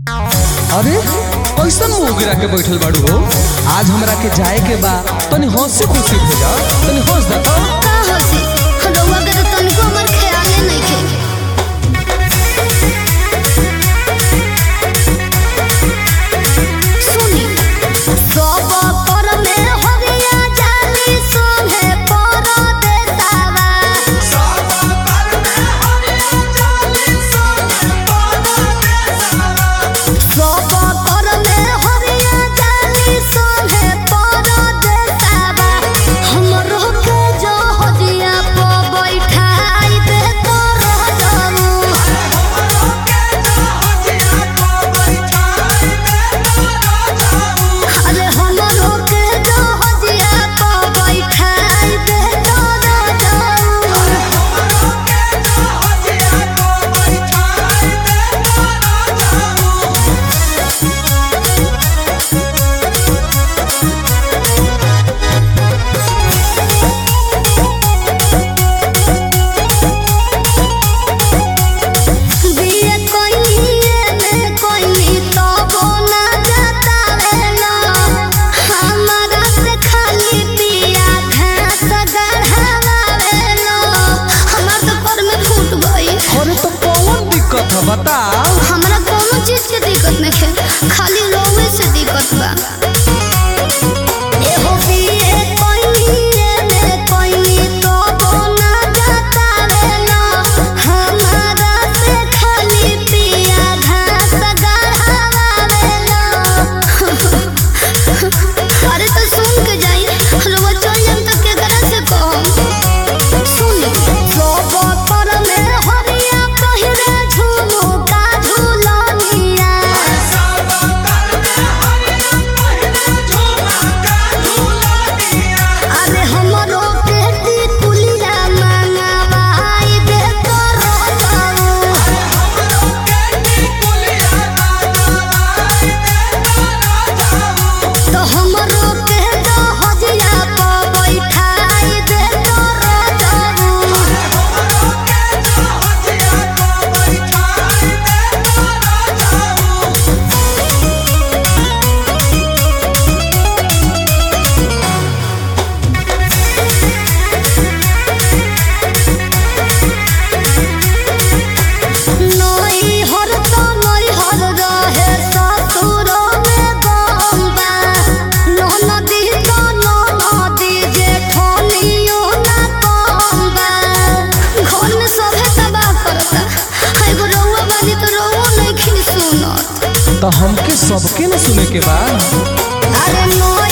अरे कैसन मुंह गिरा के बैठल बाड़ू हो आज हमरा के जाए के बा तनी हंसी खुशी भेजा तनी हंस दे तो का हंसी रउआ के तो तनिको हमर ख्याले नइखे सुनी सब पर में हरिया जाली सोहे पर देतावा सब पर में हरिया जाली सोहे पर देतावा हमरो के जो हदिया प बैठाई दे तो रह जाऊ अरे हमरो के जो हदिया प बैठाई दे तो रह जाऊ बिये कोइनिए में कोइनी तो बोना जाता वेला हमारा से खाली पिया घास गढ़ावा वेला हमार तो पर में फूट गई अरे तो कौन दिक्कत है बताओ हमरा कोनो चीज के दिक्कत नहीं है खाली रोवे से दिक्कत बा एहो बिये कोइनिए में कोइनी तो बोना जाता वेला हमारा से खाली पिया घास गढ़ावा वेला अरे तो सुन के जाई रोवा चल जाम तो केकरा से कहम सुनी सब पर में हरिया पहिरे झुमुका झुलनिया अरे हमरो पेटी कुलिया मंगावाई दे तो रोजाऊ तो हमरो के जो हजिया प बैठाई दे तो रोजाऊ नई हर तो नई हर रहे ससुरो में गम्बा नो नदी तो नो नदी जेठनियो ना कम्बा घर में सभे तबाह करता हाय गो रउआ बानी तो रउआ नहीं खिन सुनत तो हमके सबके न सुने के बा अरे नो